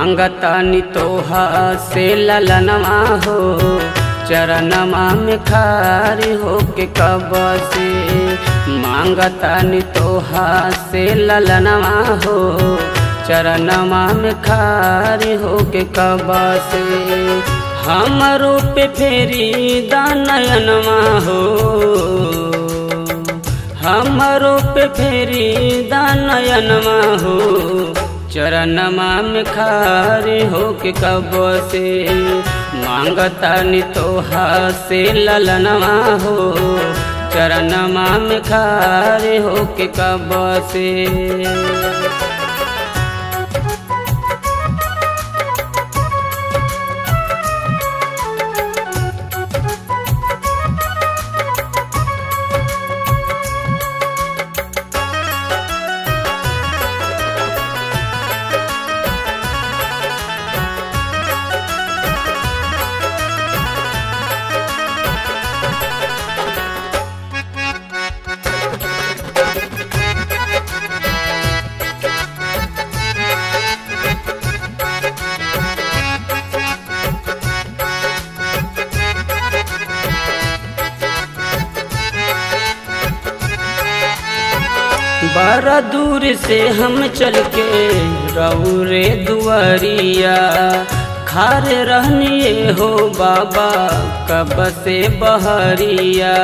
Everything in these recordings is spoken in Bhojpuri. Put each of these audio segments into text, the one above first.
मांगतानी तोहा से ललनवा हो चरणमा में खारी हो के कब से मांगतानी तोहा से ललनवा हो चरणमा में खारी हो के कब से हमरो पे फेरी दानयनवा हो हमरो पे फेरी दानयनवा हो चरणमा में खारी हो के कब से मांगतानी तोहा से ललनवा हो चरणमा में खारी हो के कब से बड़ा दूर से हम चल के रौरे दुआरिया खार रहनिए हो बाबा कब से बहरिया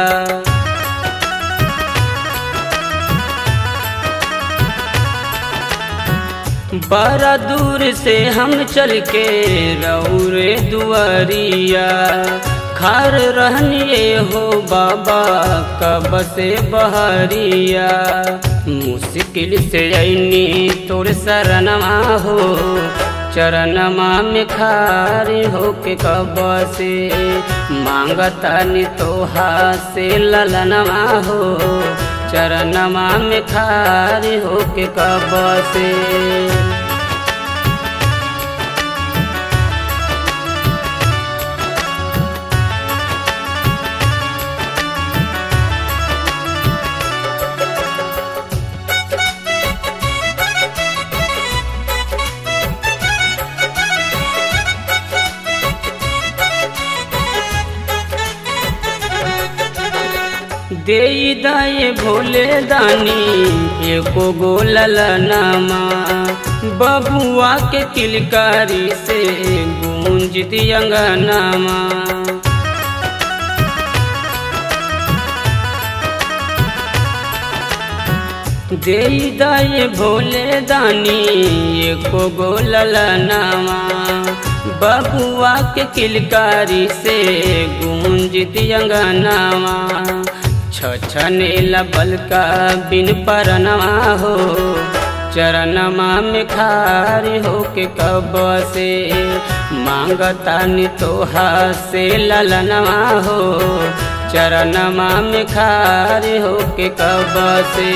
बड़ा दूर से हम चल के रौरे दुआरिया खार रहनिए हो बाबा कब से बहरिया मुश्किल से ऐनी तोर शरणमा हो चरणमा में खारी हो के कब से मांगतानी तोहा से ललनवा हो चरणमा में खारी हो के कब से दे दाए भोले दानी एको गोलल नामा बबुआ के किलकारी से गूंज दियंगनामा दे दाए भोले दानी एको गोलल नामा बबुआ के किलकारी से गूंज दियंगनामा छछने लबल का बिन परनवा हो चरणमा में खारी हो के कब से मांगतानी तोहा से ललनवा हो चरणमा में खारी हो के कब से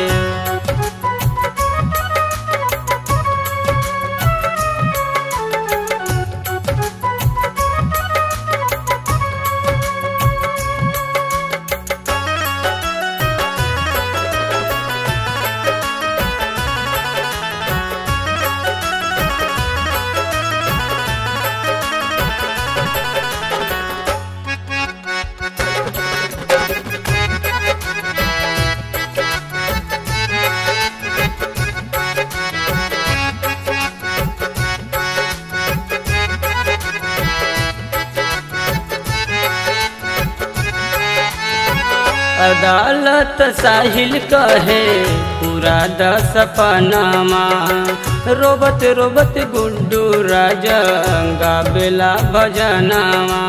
अदालत साहिल कहे पूरा दस पनामा रोबत रोबत गुड्डू राजा गाबेला भजनामा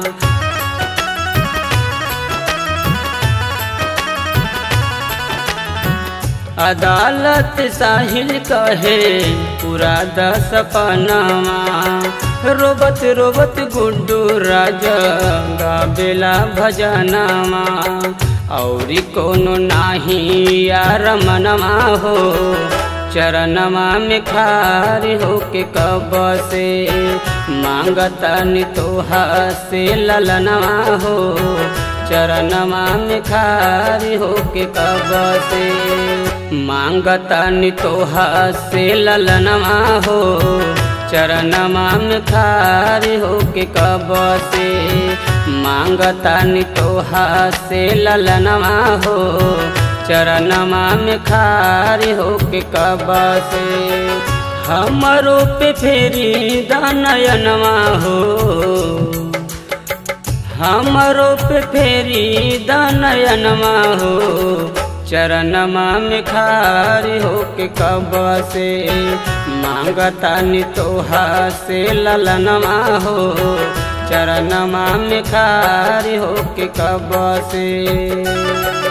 अदालत साहिल कहे पूरा दस पनामा रोबत रोबत गुड्डू राजा गाबेला भजनामा औरी कोनो नाही यार मनवा हो चरणमा में खारी हो के कब से मांगतनी तोहा से ललनवा हो चरणमा में खारी हो के कब से मांगतनी तोहा से ललनवा हो चरणमा में खारी होके कब से मांगता नि तोहा से ललनवा हो चरणमा में खारी होके कब से हमरो पे फेरी दानयनवा हो हमरो पे फेरी दानयनमा हो चरणमा में खारी होके कब से मांगता नि तोहा से ललनमा हो चरणमा में खारी होके कब से